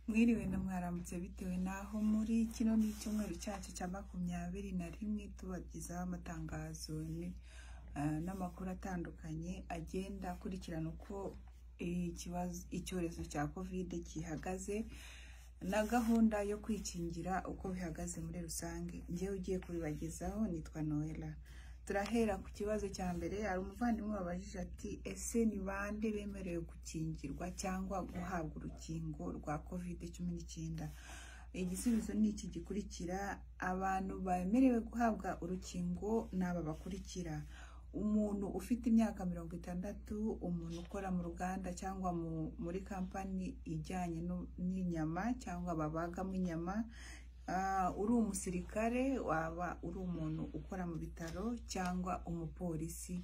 mwiriwe na mwarambutse bitewe n'aho muri kino ni icyumweru cyacu cya makumyabiri na rimwe tubagezaho amatangazo ni- ah, n'amakuru atandukanye agenda akurikirana uko ikibazo icyorezo cya kovide gihagaze na gahunda yo kwikingira uko bihagaze muri rusange njyewe ugiye kubibagezaho nitwa noella turahera ku kibazo cya mbere hari umuvandimwe wabajije ati ese ni bande bemerewe gukingirwa cyangwa guhabwa urukingo rwa covid cumi n'icyenda igisubizo ni iki gikurikira abantu bemerewe guhabwa urukingo ni aba bakurikira umuntu ufite imyaka mirongo itandatu umuntu ukora mu ruganda cyangwa mu- muri kampani ijyanye no- n'inyama cyangwa babagamo inyama Ah, uri umusirikare waba uri umuntu ukora mu bitaro cyangwa umupolisi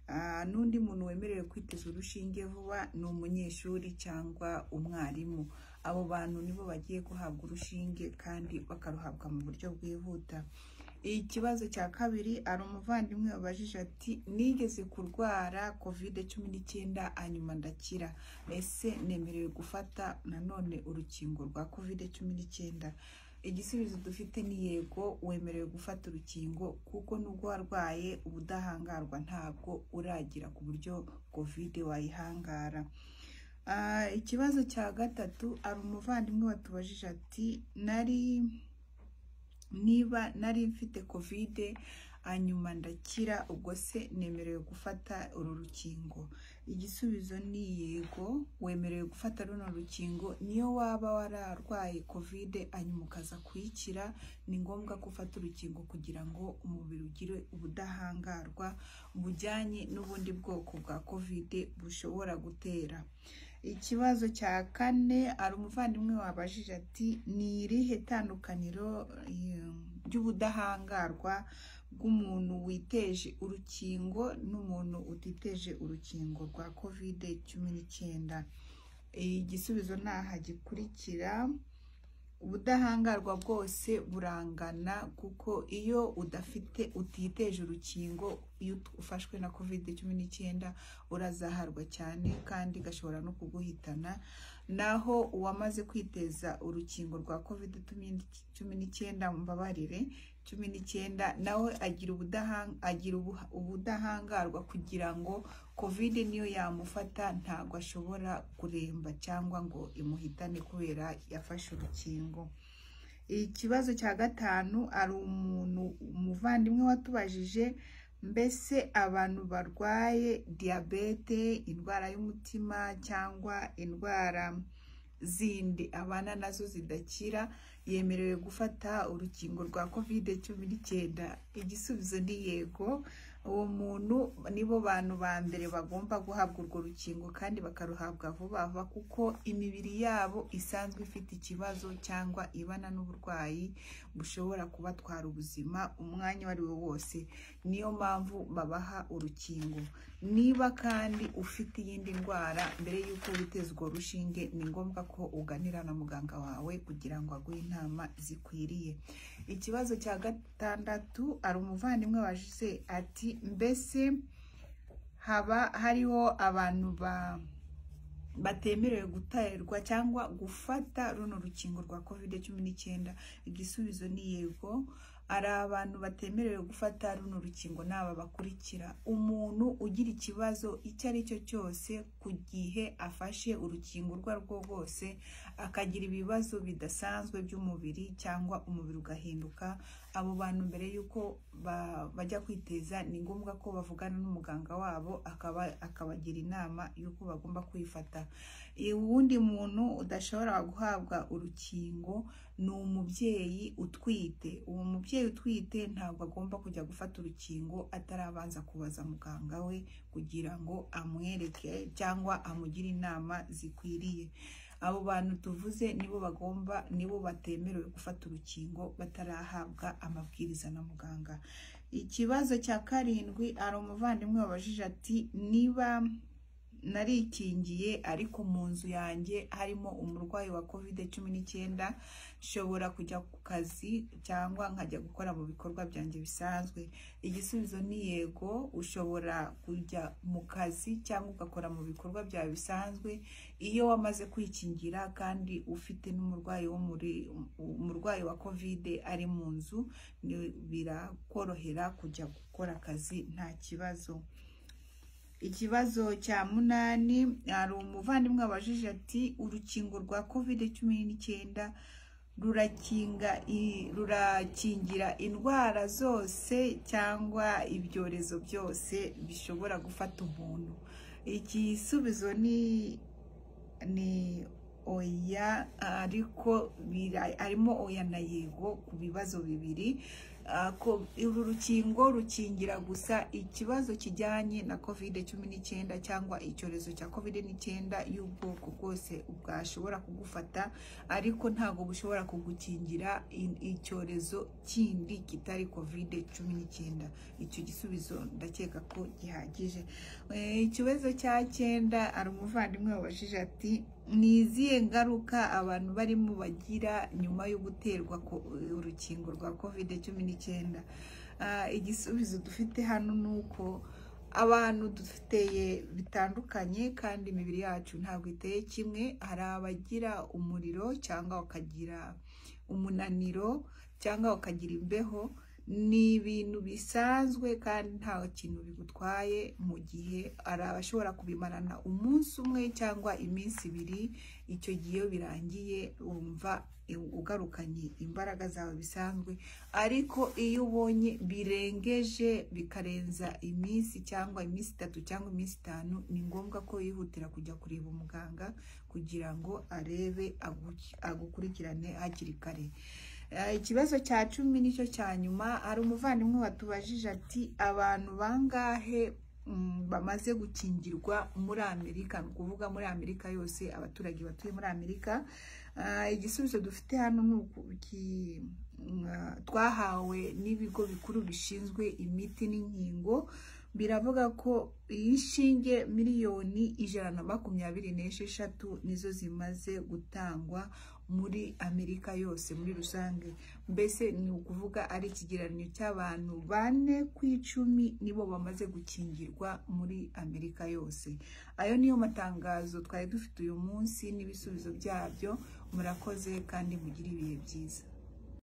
Ah, n'undi muntu wemerewe kwiteza urushinge vuba ni umunyeshuri cyangwa umwarimu abo bantu nibo bagiye guhabwa urushinge kandi bakaruhabwa mu buryo bwihuta ikibazo cya kabiri hari umuvandimwe wabajije ati nigeze kurwara kovide cumi n'icyenda hanyuma ndakira ese nemerewe gufata nanone urukingo rwa kovide cumi n'icyenda igisubizo dufite ni yego wemerewe gufata urukingo kuko nubwo warwaye ubudahangarwa ntabwo uragira ku buryo kovide wayihangara Ah, ikibazo cya gatatu hari umuvandimwe watubajije ati nari niba nari mfite kovide hanyuma ndakira ubwo se nemerewe gufata uru rukingo igisubizo ni yego wemerewe gufata runo rukingo niyo waba wararwaye kovide hanyuma ukaza kuyikira ni ngombwa ko ufata urukingo kugira ngo umubiri ugire ubudahangarwa bujyanye n'ubundi bwoko bwa kovide bushobora gutera ikibazo cya kane hari umuvandimwe wabajije ati ni irihe tandukaniro eh, ry'ubudahangarwa bw'umuntu witeje urukingo n'umuntu utiteje urukingo rwa kovide cumi n'icyenda igisubizo ni aha gikurikira ubudahangarwa bwose burangana kuko iyo udafite utiteje urukingo iyo ufashwe na kovide cumi n'icyenda urazaharwa cyane kandi gashobora no kuguhitana naho uwamaze kwiteza urukingo rwa kovide cumi n'icyenda mbabarire cumi n'icyenda nawe agira ubudahan- agira ubuha- ubudahangarwa kugira ngo kovide niyo yamufata ntabwo ashobora kuremba cyangwa ngo imuhitane kubera yafashe urukingo ikibazo cya gatanu hari umuntu umuvandimwe watubajije mbese abantu barwaye diyabete indwara y'umutima cyangwa indwara zindi abana nazo zidakira yemerewe gufata urukingo rwa kovide cumi n'icyenda igisubizo ni yego uwo muntu nibo bantu ba mbere bagomba guhabwa urwo rukingo kandi bakaruhabwa vuba vuba kuko imibiri yabo isanzwe ifite ikibazo cyangwa ibana n'uburwayi bushobora kubatwara ubuzima umwanya uwo ari wo wose niyo mpamvu babaha urukingo niba kandi ufite iyindi ndwara mbere y'uko witeza urwo rushinge ni ngombwa ko uganira na muganga wawe kugira ngo aguhe inama zikwiriye ikibazo cya gatandatu hari umuvandimwe waje ati mbese haba hariho abantu ba batemerewe guterwa cyangwa gufata runo rukingo rwa kovide cumi n'icyenda igisubizo ni yego hari abantu batemerewe gufata runo rukingo n'aba bakurikira umuntu ugira ikibazo icyo ari cyo cyose ku gihe afashe urukingo urwo ari rwo rwose akagira ibibazo bidasanzwe by'umubiri cyangwa umubiri ugahinduka abo bantu mbere y'uko ba- bajya kwiteza ni ngombwa ko bavugana n'umuganga wabo akaba akabagira inama y'uko bagomba kwifata uwundi muntu udashobora guhabwa urukingo ni umubyeyi utwite uwo mubyeyi utwite ntabwo agomba kujya gufata urukingo atarabanza kubaza muganga we kugira ngo amwereke cyangwa amugire inama zikwiriye abo bantu tuvuze nibo bagomba nibo batemerewe gufata urukingo batarahabwa amabwiriza na muganga ikibazo cya karindwi hari umuvandimwe wabajije ati niba narikingiye ariko mu nzu yanjye harimo umurwayi wa covid cumi n'icyenda nshobora kujya ku kazi cyangwa nkajya gukora mu bikorwa byanjye bisanzwe igisubizo ni yego ushobora kujya mu kazi cyangwa ugakora mu bikorwa byawe bisanzwe iyo wamaze kwikingira kandi ufite n'umurwayi wo muri umurwayi wa covid ari mu nzu ni- birakorohera kujya gukora akazi nta kibazo ikibazo cya munani hari umuvandimwe wabajije ati urukingo rwa covid cumi n'icyenda rurakinga i- rurakingira indwara zose cyangwa ibyorezo byose bishobora gufata umuntu igisubizo ni ni oya ariko bira- harimo oya na yego ku bibazo bibiri Ah, ko uru rukingo rukingira gusa ikibazo kijyanye na covid cumi n'icyenda cyangwa icyorezo cya covid n'icyenda y'ubwoko bwose bwashobora kugufata ariko ntabwo bushobora kugukingira i- icyorezo kindi kitari covid cumi n'icyenda icyo gisubizo ndakeka ko gihagije Eh, ikibazo cya cyenda hari umuvandimwe wabajije ati ni izihe ngaruka abantu barimo bagira nyuma yo guterwa ko- urukingo rwa covid cumi n'icyenda Ah, igisubizo dufite hano ni uko abantu dufiteye bitandukanye kandi imibiri yacu ntabwo iteye kimwe hari abagira umuriro cyangwa bakagira umunaniro cyangwa bakagira imbeho ni ibintu bisanzwe kandi nta kintu bigutwaye mu gihe hari abashobora kubimarana umunsi umwe cyangwa iminsi ibiri icyo gihe iyo birangiye wumva ugarukanye imbaraga zawe bisanzwe ariko iyo ubonye birengeje bikarenza iminsi cyangwa iminsi itatu cyangwa iminsi itanu ni ngombwa ko yihutira kujya kureba umuganga kugira ngo arebe agu- agukurikirane hakiri kare Eh, ikibazo cya cumi nicyo cya nyuma hari umuvandimwe watubajije ati abantu bangahe mm, bamaze gukingirwa muri amerika ni ukuvuga muri amerika yose abaturage batuye muri amerika Ah, igisubizo dufite hano ni uku- ki- mm, ah, twahawe n'ibigo bikuru bishinzwe imiti n'inkingo biravuga ko inshinge miliyoni ijana na makumyabiri n'esheshatu nizo zimaze gutangwa muri amerika yose muri rusange mbese ni ukuvuga ari ikigereranyo cy'abantu bane ku icumi nibo bamaze gukingirwa muri amerika yose ayo niyo matangazo twari dufite uyu munsi n'ibisubizo byabyo murakoze kandi mugire ibihe byiza